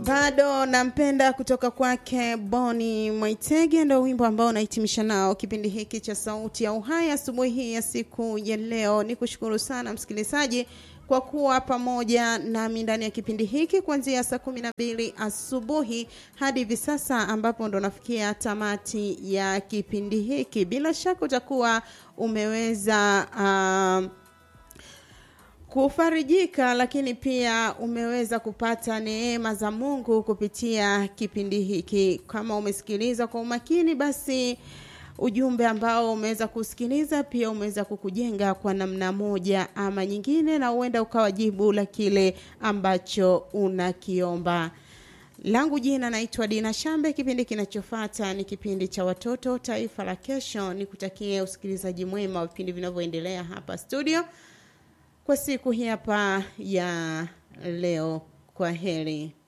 bado nampenda kutoka kwake Boni Mwaitege, ndo wimbo ambao unahitimisha nao kipindi hiki cha Sauti ya Uhai asubuhi hii ya siku ya leo. Ni kushukuru sana msikilizaji kwa kuwa pamoja nami ndani ya kipindi hiki kuanzia saa kumi na mbili asubuhi hadi hivi sasa ambapo ndo nafikia tamati ya kipindi hiki. Bila shaka utakuwa umeweza uh, kufarijika lakini pia umeweza kupata neema za Mungu kupitia kipindi hiki. Kama umesikiliza kwa umakini, basi ujumbe ambao umeweza kusikiliza pia umeweza kukujenga kwa namna moja ama nyingine, na huenda ukawa jibu la kile ambacho unakiomba. Langu jina naitwa Dina Shambe. Kipindi kinachofuata ni kipindi cha watoto taifa la kesho. Nikutakie usikilizaji mwema wa vipindi vinavyoendelea hapa studio kwa siku hii hapa ya leo. Kwa heri.